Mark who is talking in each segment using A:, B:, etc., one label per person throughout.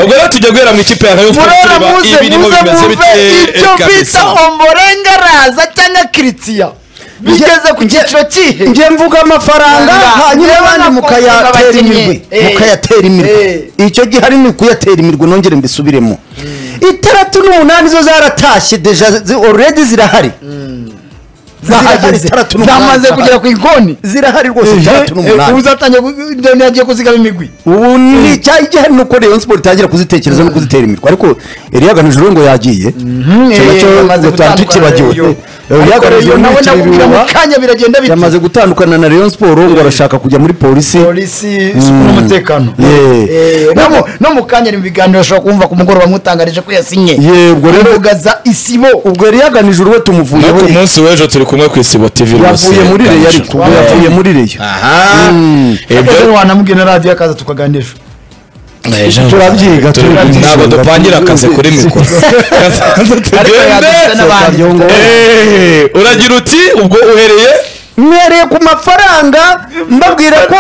A: ubwo rero tujya guhera mu ikipe yawe kuko
B: murora
A: tureba
B: muze
A: ibirimo
B: muze
A: bimeze
B: muve
A: bite
B: ibyo
A: kabisa
B: bita omborengaraza cyangwa kiritsiya bigeze ku cyiciro kihe
C: njye mvuga
B: Rwanda.
C: amafaranga hanyuma
B: Urabona
C: abandi
B: ko
C: mukayatera
B: abakinnyi.
C: imirwi
B: Eh.
C: mukayatera imirwi
B: Eh.
C: icyo gihe hari ni kuyatera imirwi nongere mbisubiremo itandatu n'umunani zo zaratashye deja zi- already zirahari zirahari
B: zahageze
C: itandatu
B: zamaze kugera
C: n'umunani
B: ku ikoni
C: zirahari rwose itandatu n'umunani
B: uzatangiye yagiye kuzigama imigwi
C: ubu ni icyaha igihari ni uko rayon siporo itangira kuzitekereza no kuzitera imirwa ariko eriyaga nijoro ngo yagiye icyo nacyo
B: yamaze
C: ngo tuba tukibagiwe
B: gutandukana
C: eriyaga
B: ariko
C: nijoro
B: rero nawe
C: ntiyicira
B: nakubwira mu
C: ibihuha
B: kanya biragenda bite
C: yamaze gutandukana na rayon siporo ngo arashaka kujya muri polisi
B: polisi isuku n'umutekano
C: Yeah.
B: Eh, no mu- no mu kanya ari mu biganiro ushobora kumva ku mugoroba mwitangarije ko yasinye
C: Yeah, ubwo rero-
B: imbuga za isibo
C: ubwo eriyaga nijoro we
A: no
C: tumuvuyeho
A: ku munsi w'ejo turi kumwe ku isibo tv
C: yavuye muri reyo ariko ubwo
B: Yeah.
C: yavuye muri reyo
A: aha
B: ese
A: ibyo
B: wanamugena radiyo akaza tukaganisha
C: turabyiga
A: Turi-
C: turabyiga.
A: ntabwo dupangira akazi kuri mikoro Kaza
B: ariko yadufite
A: tugende
B: n'abandi
C: Yongo.
A: Eh, uragira uti ubwo uhereye
C: mwereye ku mafaranga mbabwira ko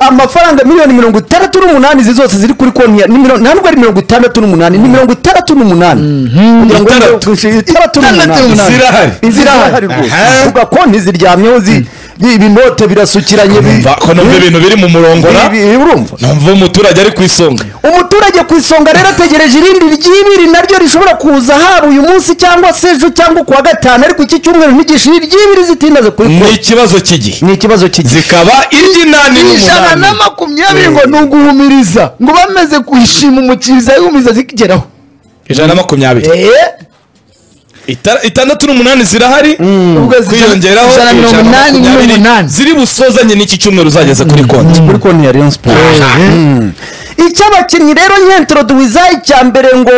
C: amafaranga miliyoni mirongo itandatu n'umunani izi zose ziri kuri konti ya ni miro- nta nubwo ari mirongo itandatu n'umunani ni mirongo itandatu n'umunani kugira ngo
A: Itandatu.
C: itandatu itandatu n'umunani
B: n'umunani.
A: zirahari
C: izirahari rwose
A: Aha.
C: uvuga konti ziryamyeho zi- bi- ibinote birasukiranye bi-
A: mva ko numva ibintu biri mu murongo na
C: bi- bi- urumva
A: numva umuturage ari ku isonga
C: umuturage ku isonga rero ategereje irindi ry'ibiri naryo rishobora kuza haba uyu munsi cyangwa se ejo cyangwa ku wa gatanu ariko iki cyumweru ntigishe iry'ibiri zitindaze kuri
A: ni
C: konti
A: ikibazo cy'igihe
C: ni ikibazo cy'igihe
A: zikaba iry'inani
B: ijana na
A: n'umunani
B: makumyabiri ngo ni uguhumiriza ngo bameze kuyishima umukiriza yumiza zikigeraho
A: ijana na makumyabiri Itara- itandatu n'umunani zirahari
B: ubwo
A: kwiyongeraho
B: ijana na mirongo
A: ijana na
B: inani
A: makumyabiri
B: n'umunani
A: ziri busozanye n'iki cyumweru uzageze kuri konti
C: kuri konti ya rayon sport icyo abakinnyi rero nyentoroduwiza icya mbere ngo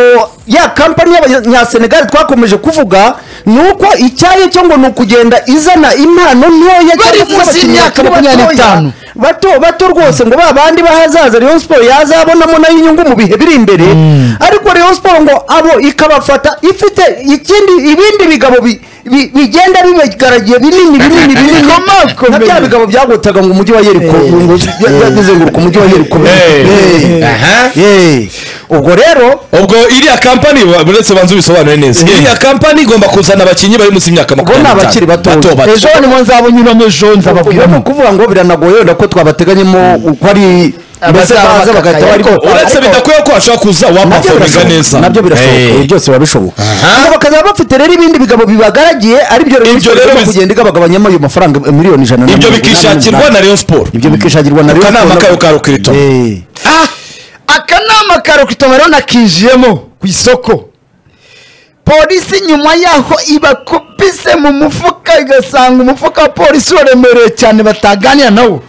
C: ya kampani y'abanyasenegali twakomeje kuvuga ni uko icyayi cyo ngo ni ukugenda izana impano ntoya
B: Bari
C: cyangwa se
B: munsi
C: abakinnyi
B: y'imyaka
C: bakiri
B: makumyabiri
C: batoya,
B: n'itanu.
C: bato bato rwose ngo ba bandi bahazaza rayon sport yazabonamo nayo inyungu mu bihe biri imbere ariko rayon sport ngo abo ikabafata ifite ikindi ibindi bigabo bi- bi- bigenda bibagaragiye binini binini binini na bya bigabo byagotaga ngo umujyi wa yeriko ngo bizenguruka umujyi wa yeriko
A: Eh.
C: Eh.
A: Aha.
C: Eh. ubwo rero
A: ubwo iriya kampani ba- uretse banza ubisobanure neza iriya kampani igomba kuzana abakinnyi bari munsi y'imyaka makumyabiri
C: Ubwo ni abakiri batoya.
A: bato
B: ejo ni mwanza bunyuramo ejo
C: ubwo ni
B: nzababwiramo
C: ukuvuga ngo biranagoye wenda ko twabateganyemo uko ari mbese
B: Abazaba
C: baza bagahita
B: bakakaye.
C: barimo
A: uretse bidakwiye ko hashobora kuza
C: nabyo
A: wapafominga neza
C: birashoboka nabyo birashoboka
A: Eh.
C: ibi byose biba bishoboka
A: Aha.
C: ngo bakazaba bafite rero ibindi bigabo bibagaragiye ari byo
A: Ibyo rero
C: igomba
A: biza-
C: kugenda igabagabanyamo ayo mafaranga eh, miliyoni ijana na
A: ibyo
C: mirongo inani
A: bikishakirwa
C: n'umunani.
A: na rayon siporo
C: ibyo bikishakirwa na Rayon
A: Akanama
C: Sports.
A: kayo ka Rukirito.
C: Eh.
B: akanama ka rokitoma rero nakinjiyemo ku isoko polisi nyuma yaho ibakupise mu mufuka igasanga umufuka wa polisi uraremereye cyane bataganira nawo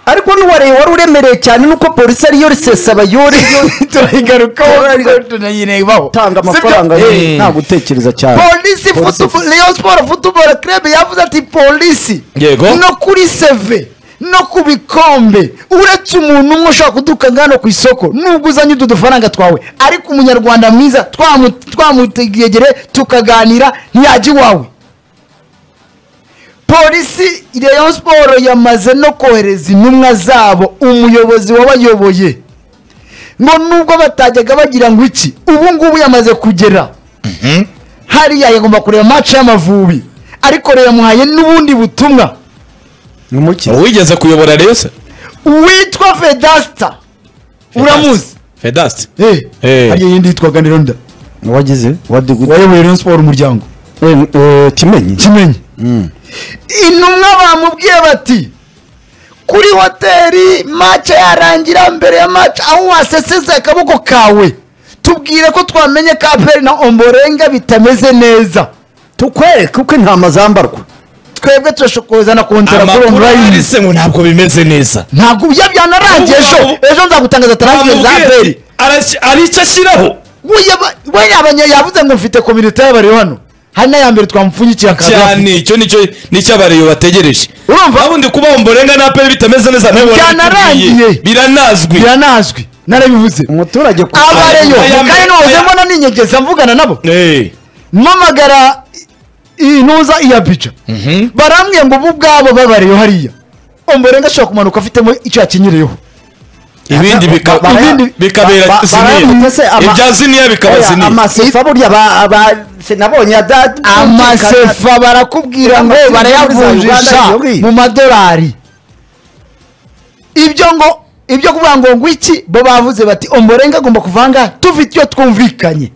C: ariko n'uwareye wari uremereye cyane nuko polisi ariyo risesaba yore
B: turayigarukaho tunayirebaho
C: utanga
B: Si byo?
C: amafaranga yo
B: Eh.
C: nta gutekereza cyane
B: polisi
C: Polisi
B: football- Rayon Sport football club yavuze ati polisi
A: Yego.
B: no kuri seve no ku bikombe uretse umuntu umwe ushobora kuduka ngano ku isoko nubwo uzanye utu dufaranga twawe ariko umunyarwanda mwiza twamu- twamutegegere tukaganira ntiyajya iwawe polisi Rayon Sport yamaze no kohereza intumwa zabo umuyobozi wabayoboye ngo nubwo batajyaga bagira ngo iki ubu ngubu yamaze kugera hariya yagomba kureba match y'amavubi ariko rero yamuhaye n'ubundi butumwa
C: ni umukino
A: wigeze kuyobora rayon se
B: witwa fedasta uramuzi
A: fedasti
B: Eh,
A: Eh.
B: hariya yindi yitwaga nderonda
C: wagize wadigute
B: wayoboye rayon sport umuryango
C: kimenyi
B: kimenyi intumwa bamubwiye bati kuri hoteli mace yarangira mbere ya mace aho waseseze akaboko kawe tubwire ko twamenye ka aperi na omborenga bitameze neza
C: tukwereke uko intama zambarwa
B: twebwe turashobora kuzana konsera kuri
A: amakuru
B: online
A: yanditse ngo ntabwo bimeze neza
B: ntabwo bya byanarangiye ejo
A: Ubu- ubu-
B: ejo nzagutangaza tarangiye za
A: Amubwiye
B: aperi
A: ati, "Arashyi- hari icyo ashyiraho
B: we yabanya yavuze ngo mfite komite y'abari hano hari n'aya mbere twamupfunyikiye akaza
A: cyane icyo nicyo nicyo abareyo bategereje
B: Urumva?
A: ubundi kuba umborenga na aperi bitameze neza nawe warabitubwiye.
B: Byanarangiye.
A: biranazwi
B: biranazwi narabivuze
C: umuturage ku
B: abareyo
A: Aya-
B: mu karere
A: aya-
B: nozemo ninyegeza mvugana nabo
A: Eh.
B: mpamagara intuza iya bica barambwiye ngo ubu ubwabo babareyo hariya omborenga ashobora kumanuka afitemo icyo yakinyireyeho
A: ibindi bika-
C: Ba- ba-
A: ibindi bikabera
C: ba- ba- barayafite se
A: ziniya
C: ama-
A: ibya ziniya bikaba
C: Oya,
A: ziniya
C: amasefa burya ba- ba- se nabonye ada-
B: amasefa barakubwira ngo
C: Amasefa muri
B: barayavunjisha
C: za Uganda,
B: mu madolari ibyo ngo ibyo kuvuga ngo ngo iki bo bavuze bati omborenga agomba kuvanga tufite iyo twumvikanye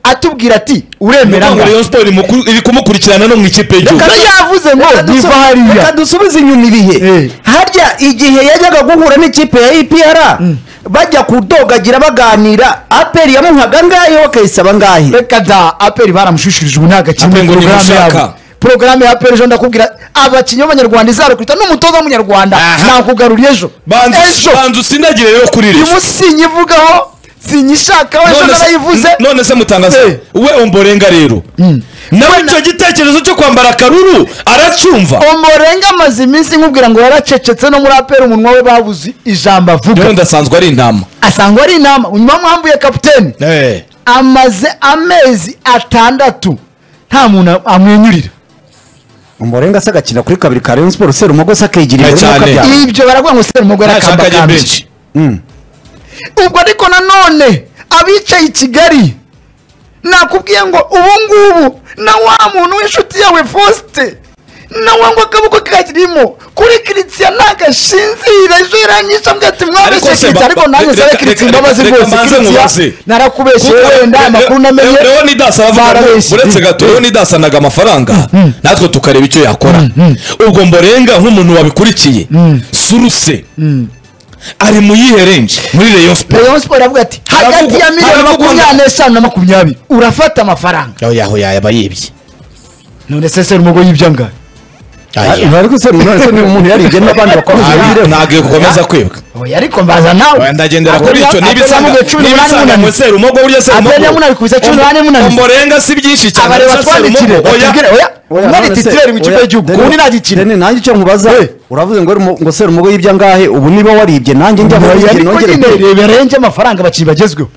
B: atubwira ati uremera
A: ngo
B: ngo
A: rayon sport iri mukuru- iri kumukurikirana no mu ikipe y'igihugu
B: Reka- yavuze ngo
C: Reka dusu-
B: biva hariya.
C: reka dusubize inyuma
B: Eh.
C: ibihe harya igihe yajyaga guhura n'ikipe ya ipr bajya kudogagira baganira aperi yamuhaga ngayo bakayisaba ngahe
B: reka da aperi baramushushirije ubu ntabwo
A: Aperi
B: akina
A: ngo
B: porogaramu
A: ntimushaka.
B: yabo porogaramu ya aperi ejo ndakubwira abakinnyi b'abanyarwanda izarukita n'umutoza w'umunyarwanda
A: Aha.
B: nakugaruriye ejo
A: banza
B: ejo
A: banza usinagire rero kuri rero
B: ibu sinyivugaho sinyishakaho ejo
A: None se-
B: narayivuze
A: n- none se mutangaza
B: Eh.
A: we omborenga rero nawe icyo gitekerezo cyo kwambara akaruru aracyumva
B: umurenga amaze iminsi nkubwira ngo yaracecetse no muri apera umunwa we babuze ijambo
A: rero
B: avuga
A: ndasanzwe ari intama
B: asanga ari inama unyuma mwambuye kapiteni amaze amezi atandatu nta muntu amwenyurira
C: umurenga se agakina kuri kabiri ka rayon sport se rumogose akegirira
A: Eh, cyane.
B: ibyo baravuga ngo seri umugore
A: ntashaka ajya
B: akambakambi
A: benshi
B: ubwo ariko nanone abicaye i kigali nakubwiye ngo ubu ngubu na wa muntu w'inshuti yawe fosite nawe ngo akaboko karimo kuri kiritisiya ntagashinzire ejo iranyisha mbwa ati
A: Ariko
B: mwabeshye
A: se,
B: kiritisiya
A: ba-
B: ariko
A: reka-
B: nanjye nsaba
A: reka-
B: kiritisiya
A: reka-
B: imbabazi
A: reka
B: rwose
A: mbanze
B: kiritisiya
A: mubaze.
B: narakubeshye wowe nda amakuru namenye
A: rero ni dasa aravuga ngo
B: barabeshye.
A: uretse gato rero ni dasa anaga amafaranga natwe tukareba icyo yakora ubwo mborenga nk'umuntu wabikurikiye suruse ari mu yihe renji muri rayon sport
B: rayon siporo aravuga ati
A: Aravuga-
B: hagati ya miliyoni
A: aravuga-
B: makumyabiri n'eshanu na makumyabiri urafata amafaranga
A: yaho yaho yaba yibye
B: none se seri umugo yibyo angahe
C: ariko se none se ni umuntu yaribye n'abandi bakomeza
A: Ntabwo-
C: ibireho
A: ntabwo gukomeza kwibwa
B: oya ariko mbaza nawe
A: ndagendera kuri icyo niba
B: Aperi
A: isanga
B: yamuguye cumi
A: niba
B: n'umunani
A: isanga
B: munani.
A: ngo serumo ngo burya serumo
B: Aperi yamunani ku isa cumi n'umunani munani.
A: mborenga si byinshi cyane
B: abareba
A: gusa serumo
B: twandikire
A: ngo oya
B: batubwire oya mwari titireri mu kigo cy'igihugu ubundi ntagikina
C: nanjye icyo nkubaza uravuze ngo uri mu- ngo se rumugo yibye angahe ubu niba waribye nanjye njya muri
B: oya
C: ibye
B: ariko
C: nongere
B: nyine
C: mbe.
B: birenze amafaranga abakinnyi bagezweho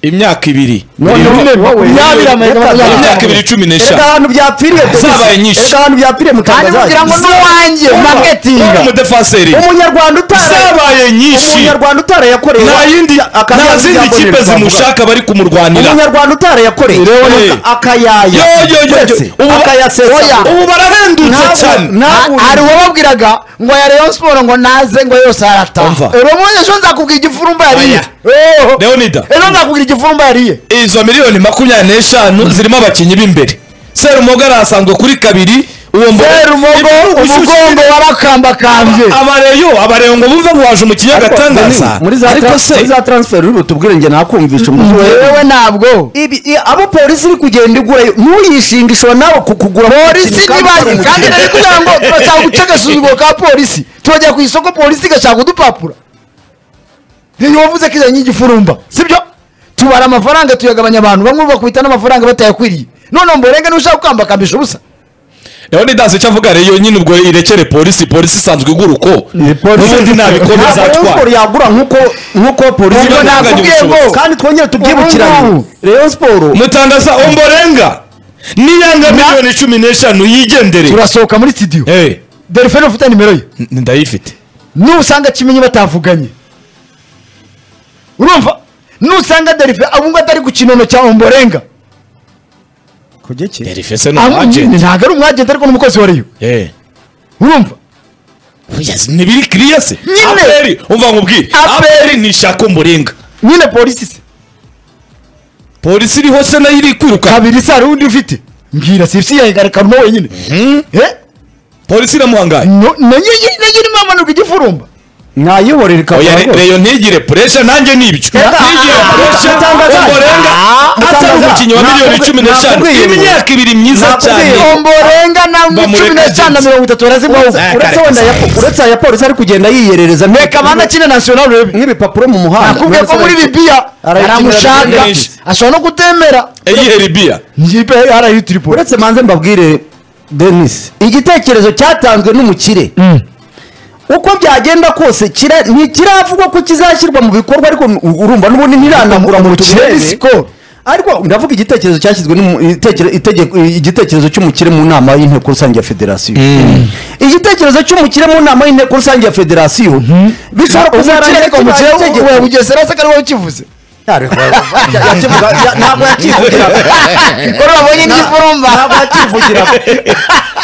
A: imyaka ibiri
C: Noneho wowe-
B: makumyabiri amaze
C: Reka-
B: makumyabiri.
A: imyaka ibiri cumi
C: Reka
A: n'eshanu
C: ahantu byapfiriye pe.
A: Zabaye nyinshi.
C: Reka ahantu byapfiriye
B: kandi
C: mutangaza
B: kugira ngo n'uwanjye
A: Uri
B: maketinga
A: umudefanseri
C: umunyarwanda utara
A: zabaye nyinshi
C: umunyarwanda utarayakoreye
A: nta yindi nta zindi kipe zimushaka bari kumurwanira
C: umunyarwanda utarayakoreye
A: Rero
C: Aka-
A: ni-
C: akayaya Uretse, akayasesa
A: ubu barahendutse
C: Ntabwo-
A: cyane
C: nta-
B: Ha- hari uwababwiraga ngo ya rayon siporo ngo naze ngo yose
A: Umva.
B: arataha urabona ejo nzakubwira igifurumba yariye
A: Oya. Leonida.
B: ejo nzakubwira igifurumba yariye
A: izo miliyoni makumyabiri n'eshanu zirimo abakinnyi b'imbere serumogo arasanzwe kuri kabiri uwo mbo-
B: serumogo
A: Ibi-
B: umugongo warakambakambye
A: abareyo abareyo ngo bumve ngo waje mu
C: Ariko,
A: kiyagatandasa
C: muri za
A: ariko
C: tra-
A: se
C: muri za transfer uri butubwire njye nakumvisha umuzi wawe
B: wewe ntabwo
C: Ibi- i- abo polisi iri kugenda igurayo ntuyishinge ishobora nawe kukugura
B: polisi ni bari kandi nari kugira ngo turashaka guca agasuzuguro ka polisi turajya ku isoko polisi igashaka udupapuro ntiyovuze ko izanye igifurumba sibyo tubara amafaranga tuyagabanya abantu bamwe bakubita n'amafaranga batayakwiriye noneho mborenga ntushaka gukambakambisha ubusa
A: leonidas icyo avuga reyo nyine ubwo irekere polisi polisi isanzwe igura uko n'ubundi nabikomeza
C: ntabwo
A: atwara
C: siporo yagura nkuko nkuko polisi
A: Ubwo
C: igura.
A: nakubwiye ngo-
C: kandi twongere tubyibukiranye
B: Ubungubu.
C: rayon siporo
A: mutangaza omborenga niyanga miliyoni cumi n'eshanu yigendere
B: turasohoka muri studio
A: Eh,
B: delphine ufite nimero ye
A: n- ndayifite
B: nusanga kimenyi batavuganye urumva nusanga delphine abungu atari ku kinono cya omborenga
A: derifese
B: Amu-
A: n'umwagenti
B: ntabwo ari umwagenti ariko n'umukozi wa reyo urumva
A: ntibiri kiriya se
B: Nyine.
A: aperi umva nkubwire
B: Aperi.
A: aperi nishaka omborenga
B: nyine polisi se
A: polisi iriho se nayo iri kwiruka
B: kabiri se hari undi ufite mbwira si ibisi yayigarika no wenyine Eh?
A: polisi iramuhangaye
B: No- nayo yi- nayo irimo amanuka igifurumba
C: mwayibore
A: oya re-
C: rikabura
A: reyo ntigire puresha nanjye ni ibyo
C: Reka,
A: ntigire
C: ah,
A: puresha
C: mutangaza.
A: omborenga
C: Ah,
A: atari
C: mutangaza.
A: umukinnyi wa miliyoni
C: Nakubwi-
A: cumi n'eshanu
C: nakubwiye ngo-
A: imyaka ibiri myiza
C: Nakubwiye
A: cyane
C: ngo-
B: omborenga na
A: Bamureka
B: cumi n'eshanu na
A: ageze.
B: mirongo itatu barazimwaho
A: Eh, kare
C: uretse wenda
A: kasa.
C: ya- uretse aya polisi ari kugenda yiyerereza
B: reka bana kine national urebe
C: nk'ibipapuro mu muhanda
B: nakubwiye ko muri bibiya
C: Arayikinira
B: aramushaka
A: byinshi.
B: ashobora no kutemera
A: eyihe ribiya
B: nyipe arayitiripura
C: uretse manze mbabwire denis igitekerezo cyatanzwe n'umukire uko byagenda kose kira- ntikiravugwa ko kizashyirwa mu bikorwa ariko n- urumva n'ubundi ntiranagura mu
B: umukire
C: turere
B: ni sikoro
C: ariko ndavuga igitekerezo cyashyizwe n'umu- itekere- itegeko- igitekerezo cy'umukire mu nama y'inteko rusange ya federasiyo igitekerezo cy'umukire mu nama y'inteko rusange ya federasiyo bishobora
B: umukire
C: kuzarangira
B: ariko umukire
C: kibaye itegeko.
B: wa bugesera se ko ariwe ukivuze
C: Ariko- ya- yakivuga- ya- ntabwo yakivugiraga
B: ko babonye n'igifurumba
C: ntabwo yakivugiraga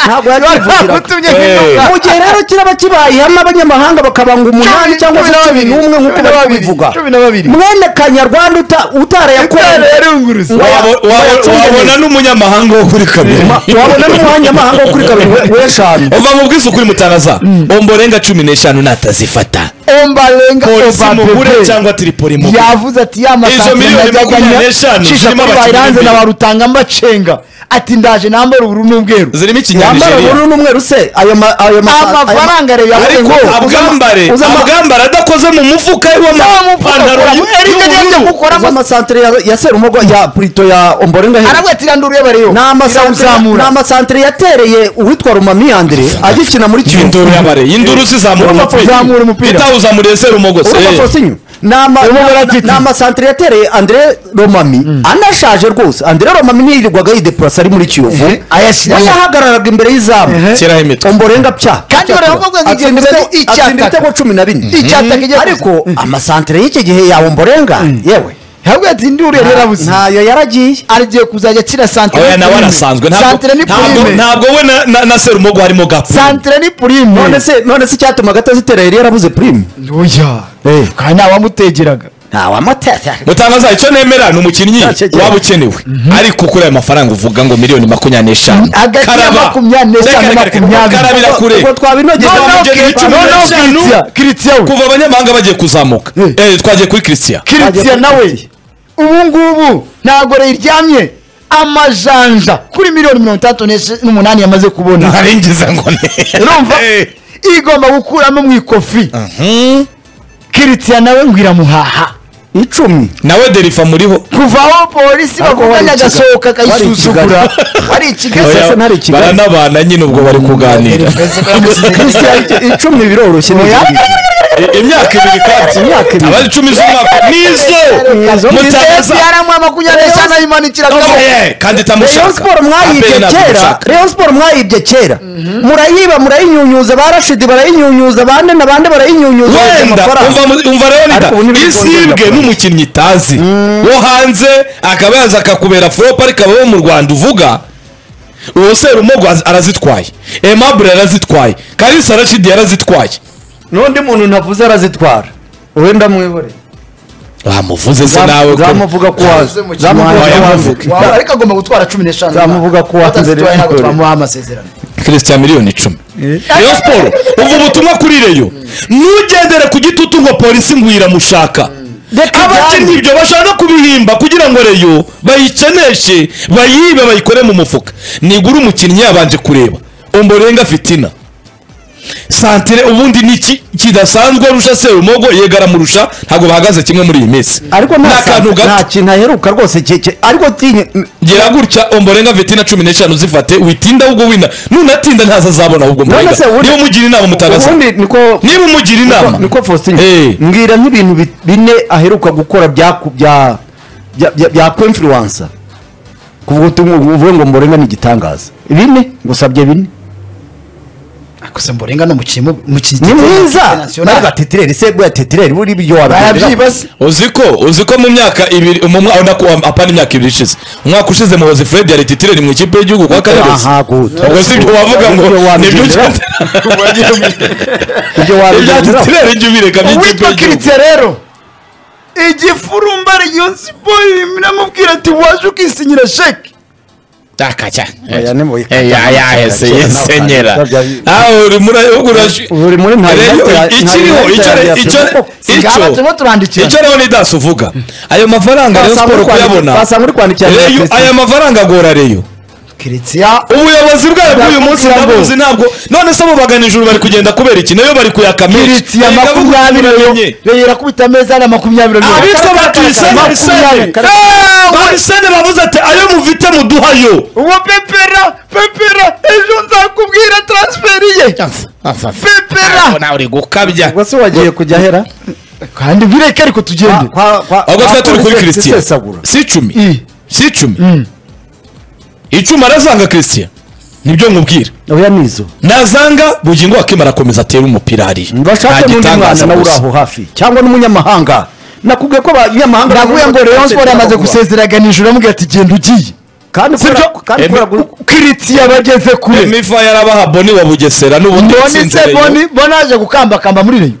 C: ntabwo yakivugiraga
B: bagutumye
A: Eh.
B: nk'intumwa
C: mu gihe rero kiraba kibaye ihame abanyamahanga bakabanga umunani
B: Cumi-
C: cyangwa se
B: cumi na
C: cumi
B: babiri.
C: n'umwe nk'uko
B: Cumi na
C: bari
B: babiri.
C: kubivuga
B: Cumi na babiri.
C: mwene kanyarwanda uta-
B: Itara
C: utarayakoreye
B: yarunguruza
A: Wabo- wabo- wabona n'umunyamahanga wo kuri kabiri
C: Ma- wabona n'umuhanyamahanga wo kuri kabiri we- w'eshanu
A: uva mu bwiza ukuri mutanaza omborenga cumi n'eshanu natazifata
B: ombarenga
A: polisi mugure
B: obapepe
A: cyangwa tiripoli mugure
B: yavuze ati ya
A: Izo miliyoni makumyabiri n'eshanu
B: cisha
A: zirimo
B: kuri
A: abakinnyi
B: bayiranze na
A: b'imbere.
B: barutanga mbacenga ati ndaje nambara ubururu n'ubweru
A: zirimo
C: yambara
A: ikinyanigeria
C: ubururu n'umweru se ayo ma- ayo ma- ayo ma-
B: amafaranga rero yavuze
A: ariko
B: ngo
A: abwambare
C: uzama-
A: abwambare adakoze mu mufuka w'amapantaro y'ubururu
B: ukora
C: uzi amasantere ya- ya serumogo ya purito ya omborenga hera
B: arabwati irandura urebareyo
C: ni amasantere ni
B: uzamura
C: amasantere yatereye uwitwa rumami yandere agikina muri kiyovu
A: y'induru y'abare y'induru zizamura
B: Urumva uzamura umupira.
A: utawuzamuriye serumogose
C: urumva fosinyu ni ama-
B: Urimo
C: ni-
B: baratiti.
C: ni amasantere yatereye andre romami anashaje rwose andre romami ntiyirirwaga yidepurasa ari muri kiyovu
B: Ehe, ayashyiramo.
C: we yahagararaga imbere y'izamu
A: shyiraho imitwe
C: omborenga pya
B: Kandi baravuga ngo igihe
C: Atsinda
B: bivuze
C: ibitego-
B: icyataka.
C: atsinda ibitego cumi na bine
B: icyataka igiye
C: ariko amasantere y'iki gihe ya omborenga yewe
B: yabwira ati ndura yari yarabuze
C: ntayo yaragiye
B: arigiye kuzajya akira santire
A: oya nawe arasanzwe ntabwo-
B: santire ni
A: ntabwo
B: purime
A: ntabwo we na- na- na serumogo harimo gapfu
B: santire ni purime
C: none se none se icyatumaga atazitera yari yarabuze purime
B: ntuya
C: Eh.
B: kandi ntawamutegeraga
C: ntawamutera
A: mutangaza icyo nemera ni umukinnyi
C: Ntacyo agira.
A: waba ukenewe ariko kuri ayo mafaranga uvuga ngo miliyoni makumyabiri n'eshanu
B: Hagati ya
A: Karaba.
B: makumyabiri n'eshanu
A: Reka, reka, reka,
B: makumyabiri.
A: karabira kure
C: ubwo twabinogeye
A: Noneho
C: twabinogeye
A: Kiritsiya-
C: twabinogeye.
A: noneho
B: kiritiya
A: Kiritsiya-
B: kiritiya we
A: kuva abanyamahanga bagiye kuzamuka
B: Eh.
A: Eh, twagiye kuri christian
B: kiritiya nawe ubu ngubu ntabwo riryamye amajanja kuri miliyoni mirongo itandatu n'esh- n'umunani yamaze kubona
A: ntarengeza ngo ne
B: urumva
A: Eh.
B: igomba gukuramo mu ikofi
A: Mhm.
B: kiritiya nawe ngo iramuhaha
C: icumi
A: nawe derifa muriho
B: kuva aho polisi
C: Ariko
B: bakuvanye
C: wari ikiga-
B: agasohoka akayisuzugura wari
C: Oya.
B: ikigali
C: sasa ntari i Kigali.
A: baranabana nyine ubwo bari kuganira
C: Christian, ic- icumi biroroshye ni
B: Oya.
C: iki ngiki.
A: I- imyaka ibiri kandi
C: Imyaka ibiri.
A: abari icumi z'umwaka nizo
C: Nizo.
B: ndetse
A: mutaza
B: yaramuha makumyabiri n'eshanu ayimanikiragaho
A: Oya, kandi
C: Rayon
A: itamushaka
C: Sport mwayibye
A: Abe ntabwo
C: kera
A: imushaka.
C: Rayon Sport mwayibye kera murayiba murayinyunyuza ba Rashidi barayinyunyuza bande na bande barayinyunyuza barya
A: wenda
C: amafaranga.
A: umva mu- umva rero
C: Ariko ubu
A: nida
C: ntibiri kongera
A: isibwe
C: amafaranga.
A: n'umukinnyi itazi wo hanze akaba yaza akakubera flop ariko abo mu rwanda uvuga uwo serumogo az- arazitwaye emabure yarazitwaye kalisa rashidi yarazitwaye
C: n'undi muntu ntavuze arazitwara wowe ndamwibore
A: bamuvuze se nawe ko-
C: zamuvuga ko waza zamuvuga ko waza
A: Wayamuvuge.
B: Waba- ariko agomba gutwara cumi n'eshanu
C: Zamuvuga ko watanze
B: Batazitwaye
C: rero.
B: ntabwo twamuha amasezerano
A: kirisita miliyoni icumi reyo siporo uva ubutumwa kuri reyo ntugendere ku gitutu ngo polisi ngo iramushaka
C: Reka
A: abakinnyi
C: ijyane.
A: ibyo bashaka kubihimba kugira ngo reyo bayikeneshe bayibe bayikore mu mufuka nigura umukinnyi yabanje kureba umborenga fitina santire ubundi ni iki kidasanzwe arusha serumogo yego aramurusha ntabwo bahagaze kimwe muri iyi minsi
C: ariko
A: ni
C: nta
A: akantu
C: sa- nta
A: gato
C: kintu aheruka rwose cye- cye- ariko tinye
A: gera gutya omborenga vitina cumi n'eshanu zifate witinda ahubwo wina nunatinda ntaza azabona ahubwo mborenga
C: se uri-
A: niba umugira inama mutagaza
C: ubundi niko
A: niba umugira inama
C: niko Faustin
A: Eh.
C: mbwira nk'ibintu bi- bine aheruka gukora byaku- bya bya bya bya kwimfluwansa kuvuga uti uvuge ngo mborenga ni igitangaza bine ngusabye bine
B: gusa mborenga ni umukinnyi
C: ni mwiza nawe gatetireri se bwa tetireri buri ibyo wabikorera
B: barabyiba se
A: uziko uziko mu myaka ibiri mu mwaka na kuwa apana imyaka ibiri ishize umwaka ushize muhozi fred yari titire mu ikipe y'igihugu kwa karerusi
C: Aha, good.
A: ubwo si ibyo wavuga ngo
C: Ibyo
A: nibyo
C: wabigenderaho. ibyo
A: ibya
C: wabigenderaho
A: titire jya ubireka mu ikipe
B: uwitwa
A: y'igihugu
B: kiritiya rero igifurumba reyo siporo iramubwira ati waje ukisinyira sheke
A: akajya
C: Oya, nimuyikata.
A: yahese yesenyera
C: Ntabwo-
A: aho uri muri
C: uri muri nta United- nta
A: ikiriho
C: United
A: icyo
C: ya-
A: icyo
B: singaba
A: icyo
B: turimo turandikira
A: icyo rero ni dasi uvuga ayo mafaranga rero
C: Wasanga
A: siporo
C: uri kwandikira-
A: kuyabona
C: wasanga uri kwandikira na
A: Reyo-
C: Christian.
A: aya mafaranga agora reyo
B: kiritiya
A: ubuyobozi bwayo bw'uyu munsi
B: Ndakubwira ngo-
A: ndabuzi ntabwo none se bo bagana ijuru bari kugenda kubera iki nayo bari kuyaka menshi
B: kiritiya
A: Erega vuga ukuntu
B: makumyabiri
A: uramenye.
B: reyo irakubita ameza na makumyabiri
A: abitwa ba tuyisene
B: makumyabiri
A: Tuyisene. Eh, tuyisene bavuze ati ayo mufite muduhayo
B: uwo pepera pepera ejo nzakubwira transferi ye pepera
A: nawe uri gukabya
C: ubwo se wagiye kujya ahera
B: kandi bireke ariko tugende
A: ahubwo twari turi kuri christian si icumi
B: I.
A: minsi icumi icumi arazanga christian nibyo nkubwira
C: oya nizo
A: nazanga bugingo akimara akomeza atere umupira hariya Nta
C: bashake n'undi mwana
A: gitangaza
C: nawe uri
A: gusa.
C: aho hafi cyangwa n'umunyamahanga nakubwiye ko abanyamahanga
B: ndavuye ngo Rayon Sport yamaze gusezeragana ijoro amubwira ati genda ugiye
C: kandi kubera
A: Sibyo?
C: kandi
A: Emi-
C: kubera gu-
B: kiriti yabageze kure
A: emifa yarabaha boni wa bugesera n'ubundi
B: mbone
A: yatsinze
B: se
A: Rayon.
B: boni boni aje gukambakamba muri reyo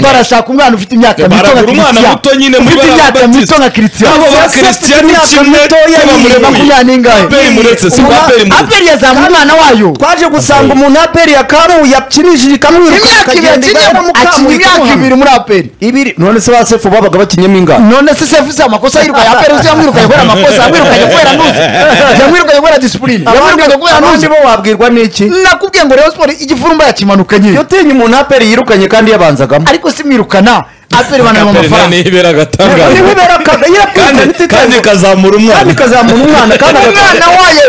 B: barashaka umwana ufite imyaka mito nka
A: baragura umwana
B: Christian.
A: muto nyine muri
B: ufite
A: bariya
B: imyaka
A: babatisi.
B: mito nka kiritiya
A: Abo ba Christian ni kimwe n'abamurekuye. Aperi muretse, si kwa Aperi muretse.
B: aperi yazamura umwana wayo
C: twaje gusanga umuntu aperi ya kamu yakinishije ikamwiruka
B: imyaka ibiri
C: ikagenda
B: akinye
C: igahera mu kamu
B: akina imyaka
C: ikamuhama.
B: ibiri muri aperi
C: ibiri none se ba sefu babaga bakinyemo ingano
B: none se sefuze amakosa yirukanye aperi uzi yamwirukanye kubera amakosa yamwirukanye kubera nuzi yamwirukanye kubera disipurine yamwirukanye kubera
C: abandi
B: nuzi
C: bo wabwirwa n'iki
B: nakubwiye ngo rero siporo igifurumba yakimanukanye
C: iyo utinye umuntu aperi yirukanye kandi yabanzagamo
B: ariko simwirukana aperi banareba
A: Aperi nta
B: amafaranga
A: nibera agatangaza
C: niho ibera ka-
A: kandi
C: yarakwirukanye
A: kandi
C: ititaye-
A: kazamura
C: kandi
A: umwana
C: ikazamura umwana kandi
B: umwana
C: agakora
B: wayo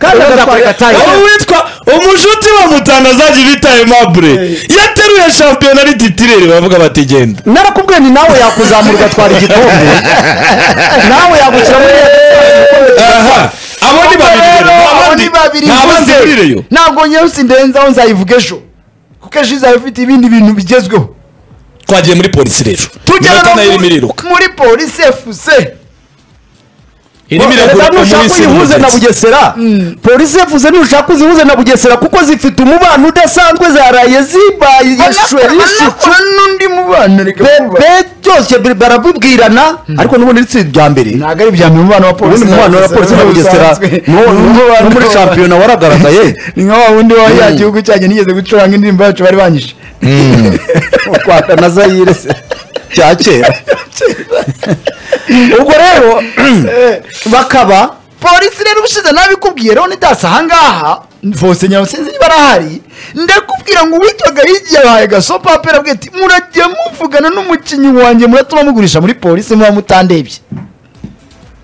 C: kandi agakora
A: aho witwa umunshuti wa mutana azajya ibita aimable yateruye shampiyona ari titirere bavuga bati genda
C: narakubwiye ni nawe yakuzamura ugatwara igikombe nawe yagushyira muri
A: aha abo ni babiri
B: abo ni babiri
A: nta bandi
B: mvuze.
A: burireyo
B: ntabwo nyirose ndenzaho nzayivuga ejo kuko ejo izaba ifite ibindi bintu bigezweho
A: twagiye muri polisi rero
B: tugera
A: Iminota
B: no
A: nayo irimo
B: muri-
A: iriruka
B: muri polisi efuse
A: irimo iragura
C: Reka nushaka
A: umunsi
C: uyihuze na
A: n'umugezi.
C: bugesera polisi yavuze nushaka uzihuze na bugesera kuko zifite umubano udasanzwe zaraye zibaye yishwe yishicu
B: anakora n'undi mubano reka kuba.
C: bebe byose bir- barabibwirana ariko nubundi ni itsinda rya mbere
B: ntabwo ari ibya mbere umubano wa polisi
C: ubundi umubano wa polisi na bugesera n'uwo- n'uwo- no muri shampiyona waragaragaye
B: ni nka wa wundi wa ya gihugu cyanjye nigeze gucuranga indirimbo yacu bari banyishe
C: u rwanda na zayire se cya kera ubwo rero bakaba
B: polisi rero ubushize nabikubwiye rero nitasa ahangaha vose nyarusinzi niba arahari ndakubwira ngo uwitwaga yigiye yabahaye gasopa apera abwiye ati muragiye muvugana n'umukinnyi wanjye muratuma mugurisha muri polisi muba mutandebye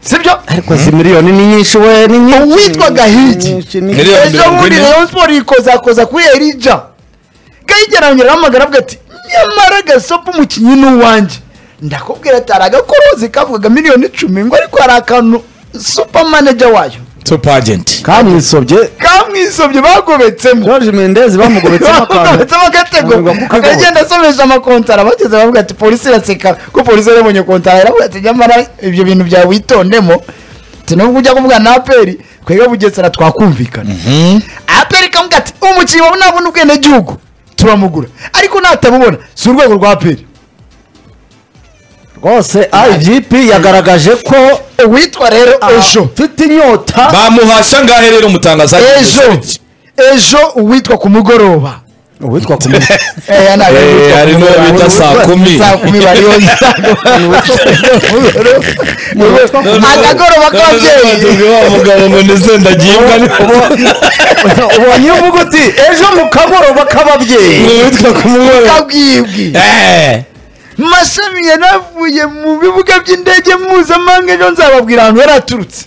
B: sibyo
C: ariko si miliyoni ni nyinshi we ni nyinshi
B: uwitwaga higi
A: Miliyoni
B: ejo
A: mirongo
B: bundi
A: ine.
B: rayon siporo ikozakoza kuri erija gahigi arongera ahamagara avuga ati nyamara gasopa umukinnyi ni uwanjye ndakubwira ati hari agakorozi kavugaga miliyoni icumi ngo ariko hari akantu supa manager wayo
A: Top agent.
C: kamusobye
B: kamwisobye bagobetsemo
C: george mendezi bamugobetsemo akantu
B: bagobetsemo agatego
C: Bamurega kuko
B: akagenda asomeje amakontara bageze baravuga ati polisi iraseka ko polisi yarebonye kontara yaravuga ati nyamara ibyo bintu byawe witondemo ati nubwo ujya kuvugana na aperi twebwe bugesera twakumvikana aperi kamubwira ati umukinnyi wawe nabona ubwenegihugu turamugura ariko natabubona si urwego rwa aperi
C: rwose igp yagaragaje ko
B: uwitwa rero ejo
C: mfite inyota
A: bamuhasha ngahe rero umutangaza
B: ejo ejo uwitwa ku mugoroba
C: uwitwa ku muntu
B: Eh, yana-
A: Eh, hari n'uwo bita saa kumi.
B: Saa kumi bariyo Akagoroba k'ababyeyi.
A: umugabo ngo ndetse ndagiye imbwa ni
C: ubonye iyo uvuga uti ejo mu kagoroba k'ababyeyi
A: witwa kumubona
B: kabwibwi mashami yaravuye mu bibuga by'indege mpuzamahanga ejo nzababwira ahantu yari aturutse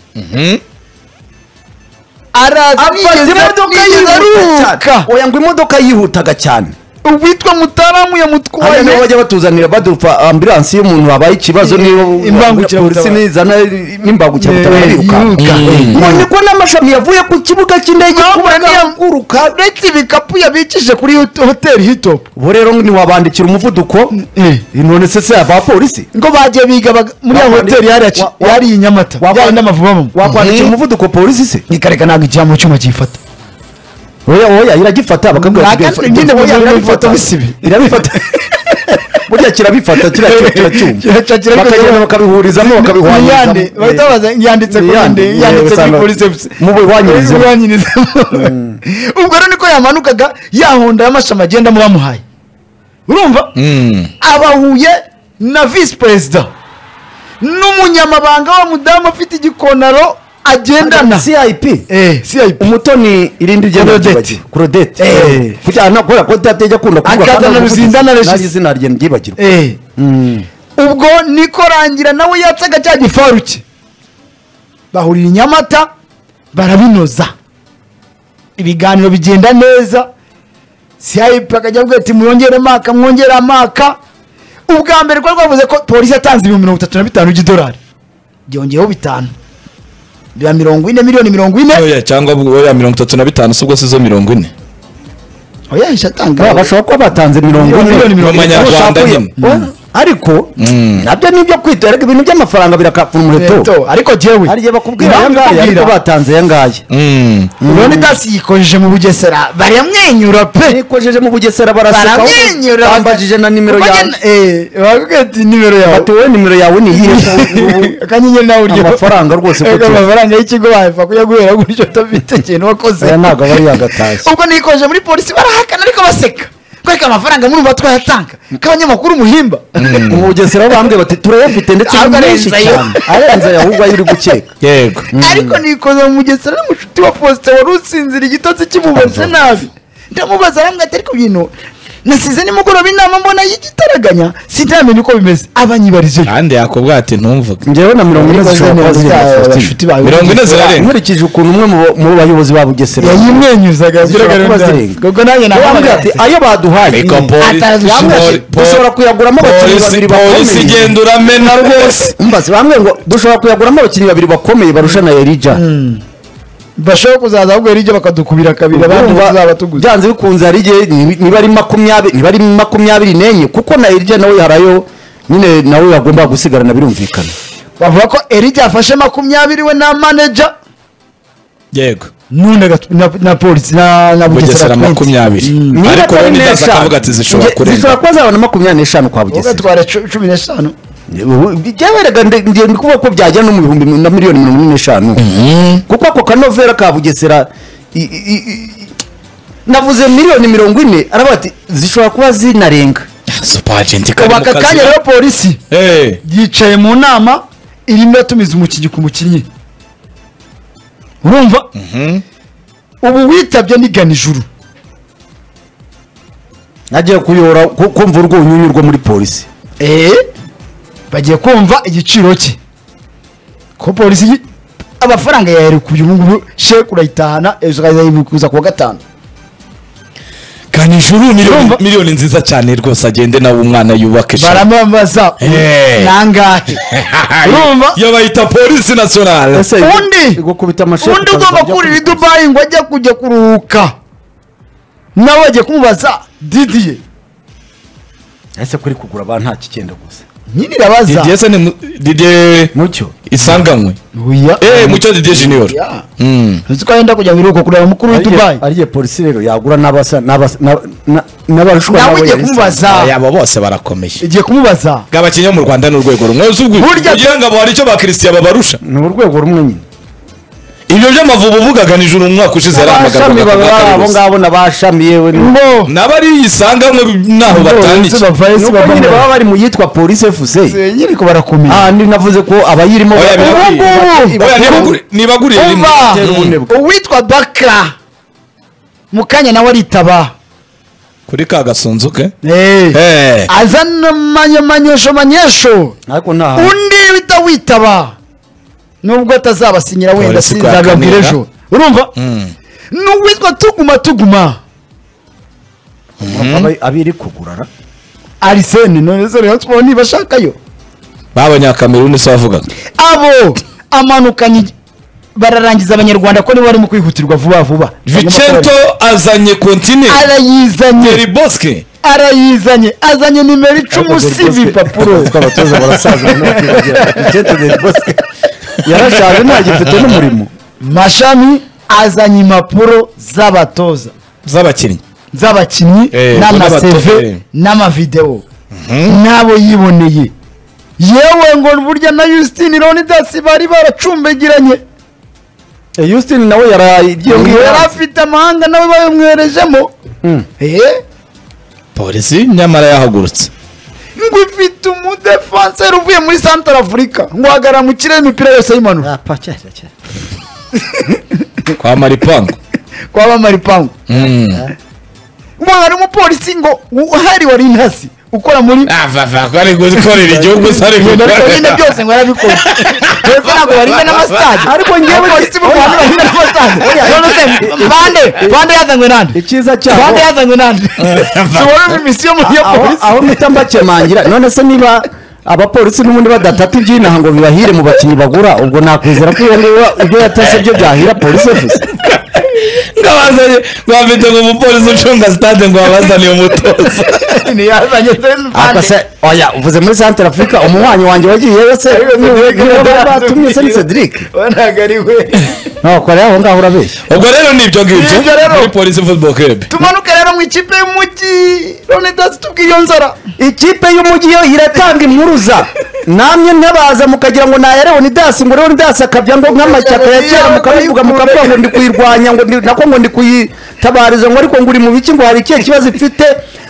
B: araza
C: afata imodoka
B: nigeze
C: yihuta
B: aruhuka
C: cyane oya ngo imodoka yihutaga cyane
B: uwitwa mutaramu
C: hariya niho
B: yamutwaye
C: bajya batuzanira badupa ambulansi iyo umuntu habaye ikibazo niyo
B: Imbangukiragutabara.
C: polisi nizana n'imbangukiragutabara
B: Eh,
C: yiruka
B: yiruka.
C: none ko n'amashami yavuye ku kibuga cy'indege
B: Ntabwo
C: kuba
B: niyo-
C: yaguruka
B: uretse ibikapu yabikije kuri hoteli hitopu
C: ubu rero ntiwabandikira umuvuduko
B: eh.
C: none se se abapolisi
B: ngo bagiye biga bag- muri ya
C: Wa-
B: hoteli yari aci-
C: wa- wa-
B: yari i nyamata
C: wa-
B: yari n'amavubamo
C: wakwandikira umuvuduko polisi se
B: ikareka ntabwo ijya mu cyuma kiyifata
C: oya oya iragifata bakabwira
B: Nta
C: ati,
B: kandi
C: "Oya,
B: nyine
C: oya,
B: buriya
C: irabifata."
B: bifata bisibi.
C: irabifata burya kirabifata kiriya kiracyuma
B: Kiraca- kiraca-
C: bakagenda bakabihurizamo
B: Niyande, bahita
C: bakabihwanyiriza
B: babaza yanditse kuri
C: Niyande,
B: nde yanditse kuri
C: usanga-
B: polisi efuse
C: mubihwanyirizemo.
B: ubwo rero niko yamanukaga ya honda y'amashami agendamo bamuhaye urumva abahuye na visi perezida n'umunyamabanga wa mudamu afite igikonaro agendana
C: cip
B: Eh, CIP.
C: umutoni irindi ryenda
B: Claudette.
C: ryibagirwa claudette
B: Eh.
C: Eh, kugira ngo kubera ko atajya akunda kuvuga
B: Akazana
C: kandi avuga
B: Ruzindana
C: ati,
B: Regis.
C: nanjye izina rye ryibagirwa
B: Eh. ubwo niko rangira nawe yatsaga cya gifaru cye bahurira i nyamata barabinoza ibiganiro bigenda neza cip akajya avuga ati mwongere amaka mwongere amaka ubwa mbere ko rwavuze ko polisi yatanze ibihumbi mirongo itatu na bitanu by'idolari byongeyeho bitanu biba mirongo ine miliyoni mirongo ine
A: oya cyangwa oya mirongo itatu na bitanu si ubwo si zo mirongo ine
B: oya yahise atanga
C: Ba- bashobora kuba batanze mirongo
B: Miliyoni, miliyoni,
C: ine
B: miliyoni.
A: Mu manyarwanda
C: Ushaka
A: nyine.
C: uyo- Oya, ariko nabyo ni ibyo kwitera ariko ibintu by'amafaranga birakapfura umuheto
B: Eto, ariko jewe
C: hari igihe bakubwira aya
B: impamvu
C: ngaya ariko
B: bakubwira,
C: batanze aya ngaya
A: Mm.
B: urabona itasi yikojeje mu bugesera baramwenyura pe
C: nikojeje mu bugesera baraseka
B: baramwenyura
C: bambajije na nimero
B: Kuko
C: yawe
B: njye- eh bakubwira ati nimero yawe
C: bati wowe nimero yawe ni iyihe
B: akanyenyeri nawe uryo
C: Amafaranga rwose
B: Ego,
C: kutuba.
B: amafaranga y'ikigo wayifa kuyaguhera gutyo utafite ikintu wakoze
C: Aya ntabwo aba ari agatashye.
B: ubwo nikoje muri polisi barahakana ariko baseka kwereka amafaranga murumva twayatanga k'abanyamakuru muhimba
C: mu bugesera bambwe bati turayafite ndetse ni
B: Ahubwo
C: menshi
B: arenze ayo.
C: cyane arenze ayo ahubwo ayo uri gukeka
A: yego
B: ariko nikoze mu mugesera n'umushuti wa posite wari usinzira igitotsi kimubaze nabi ndamubaza aramwita ariko ibintu nasize nimugoroba inama mbona y'igitaraganya sinamenya uko bimeze abanyibarije
A: kandi yakubwa ati ntumvuge
C: njyewe na mirongo ine zishobora kuba zirenze
A: Mirongo ine zirarenga.
C: nkurikije ukuntu umwe mu- mu bayobozi ba bugesera
B: yayimwenyuzaga
C: Zishobora
B: yagiraga
C: kuba
B: neza.
C: zirenga.
B: ubwo nanjye
C: yambwira ati
B: nahamagaye
C: ayo baduhaye
A: Ariko poli-
B: Atazi
A: poli-
C: Yambwira ati,
A: poli-
C: dushobora kuyaguramo abakinnyi
A: polisi-
C: babiri
A: polisi
C: bakomeye
A: igenda uramena rwose
C: mbaze bamwe ngo dushobora kuyaguramo abakinnyi babiri bakomeye barusha na erija
B: bashobora kuzaza ahubwo hirya bakadukubira kabiri abandi
C: Urumva,
B: bazaba tuguze
C: byanze bikunze hari igihe niba- niba ari makumyabiri niba ari makumyabiri n'enye kuko na erija nawe harayo nyine nawe yagomba gusigarana birumvikana
B: bavuga ko erija afashe makumyabiri we na manager
A: yego
B: none gat- na- na polisi na na
A: bugesera
B: bugesera
A: makumyabiri
C: Niba
A: ariko
C: atari
A: wowe ntidaza
C: n'eshanu,
A: akavuga ati zishobora
C: nge-
A: kurenga
C: zishobora kuba zabona makumyabiri n'eshanu kwa bugesera
B: ugatwara cumi n'eshanu
C: byaberega ndi kuvuga ko byajya no mu bihumbi na miliyoni mirongo ine n'eshanu kuko ako kanovera ka bugesera i- i- i- navuze miliyoni mirongo ine aravuga ati zishobora kuba zinarenga
A: supagenti
B: ubu aka kanya rero polisi
A: Eh,
B: yicaye mu nama irimo iratumiza umukinnyi ku mukinnyi urumva ubu witabye ni ganijuru
C: agiye kuyora ku- kumva urwo unyunyu rwo muri polisi
B: eee bagiye kumva igiciro cye ko polisi yi- amafaranga yayarekubye ubu ngubu sheke urayitahana ejo ukazayibikuza kuwa gatanu
A: ganije ubu miliyoni
B: Urumva?
A: miliyoni nziza cyane rwose agende nawe umwana yubake ishami.
B: baramwambaza
A: Eh.
B: nangahe urumva
A: yo bayita polisi nasiyonale
C: ese
B: Undi-
C: igukubita amashati
B: undi ugomba kurira i dubayi ngo ajye kujya kuruhuka nawe bagiye kumubaza didiye
C: ese kuri kugura abantu nta kigenda gusa
B: nyine irabaza
A: didier se ni mu- didier
C: mucyo
A: isanganywe
B: Oya.
A: eh mucyo didier junior
B: Ya.
A: Mm.
B: uzi ko yenda kujya mu biruhuko kureba mukuru w'i dubayi
C: ariye polisi rero yagura n'abasa n'abasa- na- na- n'abarusha
B: nawe ugiye kumubaza
A: abo bose barakomeye
B: ugiye kumubaza
A: bw'abakinnyi bo mu rwanda ni urwego rumwe si ubwo-
B: Burya-
A: kugira ngo abo hari icyo bakirisiya babarusha
C: ni urwego rumwe nyine
A: ibyo by'amavubu uvugaga nijoro mu mwaka ushize yari
C: abashami
A: amagambo
C: baba bari abo ngabo n'abashami yewe ni-
B: ngo
A: n'abariyisanganywe ntaho batandike
C: ni uko nyine baba bari mu yitwa polisi efuse
B: nyine ko barakomeye
C: aha ndi navuze ko abayirimo
A: Oya,
C: baba-
A: biba-
B: Ubu ngubu.
A: Oya, nibaguri- nibaguriye rimwe
B: umva
C: Tera ubunebwe.
B: uwitwa bakara mu kanya nawe aritaba
A: kuri ka gasunzu ke
B: Eh.
A: Eh.
B: azana amanyamanyesho manyesho
C: ariko nta
B: undi wita witaba nubwo atazabasinyira wenda
A: Polisi kwa
B: sinzababwira
A: Kanimba.
B: ejo urumva
A: Mm.
B: n'uwitwa tuguma tuguma
C: Aba- abiri kugura ra?
B: arisene none se Rayon Sports ntibashakayo
A: b'abanyakameruni si bavugaga
B: abo amanukanye bararangiza abanyarwanda ko nibo barimo kwihutirwa vuba vuba
A: vicento azanye kontine
B: arayizanye
A: Thierry Bosque
B: arayizanye azanye nimero icumi si ibipapuro
C: Ariko abatoza barasaza no kwibagira. Vicente Del Bosque yarashaje nta gifite n'umurimo
B: mashami azanye impapuro z'abatoza
A: z'abakinnyi
B: z'abakinnyi
A: Eh, n'abato- eh.
B: n'amaseve n'amavidewo n'abo yiboneye yewe ngo burya na Justine Leonidas bari baracumbagiranye
C: Eh, Houston nawe yaragiye
B: ngo yari afite amahanga nawe bayamwerejemo Eh,
A: polisi nyamara yahagurutse
B: ngo ifite umudefanseri uvuye muri santara afurika ngo uhagarara mu kirere imipira yose y'imanura
A: kwa maripangu
B: kwa bamaripangu
A: Mm.
B: ngo hari umupolisi ngo uhari wari intasi ukora muri
A: Ah, vava, ko ari gukorera igihugu se ari
B: Ibintu ariko nyine
A: gukorera
B: byose ngo yarabikoze ndetse ntabwo barinda n'amasitade
C: Ariko njyewe-
B: polisi b'u Rwanda barinda n'amasitade none se bande bande yazanywe nande
C: icyiza
B: bande
C: cyabo
B: yazanywe nande si wowe mu misiyo muri iyo
C: aho
B: polisi
C: aho mpita mbakemangira none se niba abapolisi n'ubundi badatata iby'inaha ngo bibahire mu bakinnyi bagura ubwo nakwizera ko iyo niba ibyo yatase byo byahira polisi ebyiri
A: ngabazanye ngabafite ngo umupolisi ucunga sitade ngo babazaniye umutoza
B: ntiyazanye
C: ariko se oya uvuze muri santara afurika umuhwanyi wanjye wagiyeyo se niwe batumye se ni cedric
B: ntabwo ari we
C: ntakorera aho ngaho urabeshya
A: ubwo rero ni ibyo ngibyo
B: Nibyo rero.
A: muri polisi football club
B: tumanuke rero mu ikipe y'umujyi none dasi tubwire iyo nzara
C: ikipe y'umujyi yo iratanga impuruza namwe ntabaza mukagira ngo nayarewe ni dasi ngo rero ni dasi akabya ngo nk'amashyaka ya kera mukabivuga mukavuga ngo ndi kuyirwanya ngo ndi- nako ngo ndi kuyitabariza ngo ariko ngo uri mu biki ngo hari ikihe kibazo ifite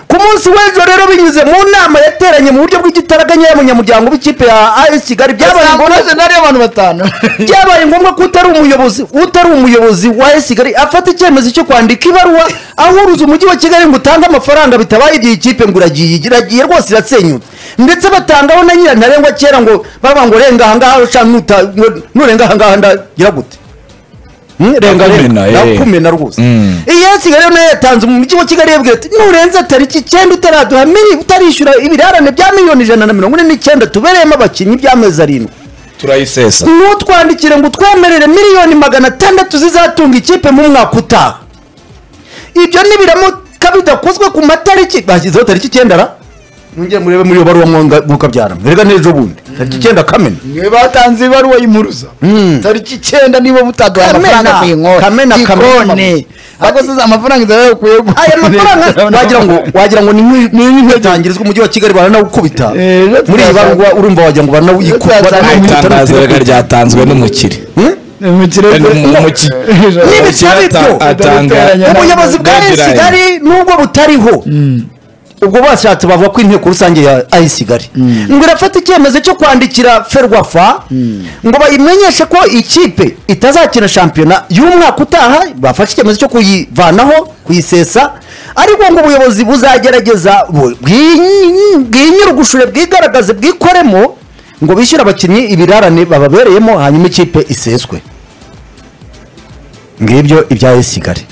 C: ku munsi w'ejo rero binyuze mu nama yateranye mu buryo bw'igitaraganya y'abanyamuryango b'ikipe ya as kigali byabaye ngombwa
B: ntabwo nari abantu batanu
C: byabaye ngombwa ko utari umuyobozi utari umuyobozi wa AS kigali afata icyemezo cyo kwandika ibaruwa ahuruza umujyi wa kigali ngo utange amafaranga bitabaye igihe ikipe ngo iragiye iragiye rwose irasenyutse ndetse batangaho na nyirantarengwa kera ngo baba ngo renga ahangaha uca nuta ngo nurenga ahangaha ndagira gute Hmm? renga
A: Ndakumena,
C: renga
A: eh.
C: ndakumena rwose
A: Mm.
C: iyi AS kigali nayo yatanze mu mujyi wa kigali yabwira ati nurenza tariki icyenda utaraduha miri- utarishyura ibirarane bya miliyoni ijana na mirongo ine n'icyenda tubereyemo abakinnyi by'amezi arindwi
A: turayisesa
C: nutwandikire ngo utwemerere miliyoni magana atandatu zizatunga ikipe mu mwaka utaha ibyo nibiramuka bidakozwe ku matariki bashyizeho tariki icyenda ra mwongere murebe muri iyo baruwa mwonga mukabyara mwerega n'ejo bundi tariki icyenda kamena
B: niwe batanze ibaruwa y'impuruza tariki icyenda niba mutaduha
C: Kamena,
B: amafaranga ku
C: Kamena,
B: inkota
C: Kamena.
B: igikoni ariko se amafaranga inzara yakuye
C: aya mafaranga wagira ngo wagira ngo ni nk'i- ni nk'inkotangirizwa umujyi wa kigali baranawukubita
B: Eh, rero
C: muri iyi
B: turaza-
C: baruwa urumva wagira ngo baranawuyikuba
B: Rero turaza-
A: itangazo rega ryatanzwe n'umukiri
C: ubuyobozi bwa AS kigali nubwo butariho ubwo bashatse bavuga ko inteko rusange ya AS kigali ngo irafata icyemezo cyo kwandikira ferwafa ngo bayimenyeshe ko ikipe itazakina shampiyona y'umwaka utaha bafashe icyemezo cyo kuyivanaho kuyisesa ariko ngo ubuyobozi buzagerageza bu- bwi- bwinyurugushure bwigaragaze bwikoremo ngo bishyure abakinnyi ibirarane bababereyemo hanyuma ikipe iseswe ngibyo ibya AS kigali